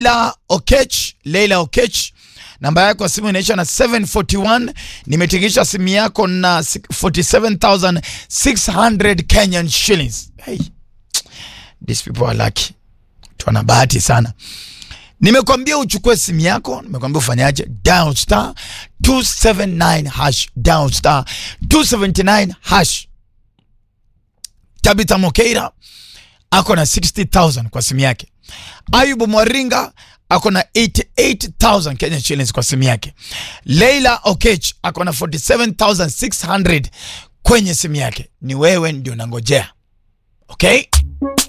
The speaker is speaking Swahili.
Leila Okech, Leila Okech, namba yako ya simu inaisha na 741. Nimetingisha simu yako na 47600 Kenyan shillings. Hey, these people are lucky, tuna bahati sana. Nimekwambia uchukue simu yako, nimekwambia ufanyaje? Dial star 279 hash, dial star 279 hash. Tabitha Mokeira ako na 60000 kwa simu yake. Ayubu Mwaringa ako na 88000 Kenya shillings kwa simu yake. Leila Okech ako na 47600 kwenye simu yake. Ni wewe ndio nangojea, okay?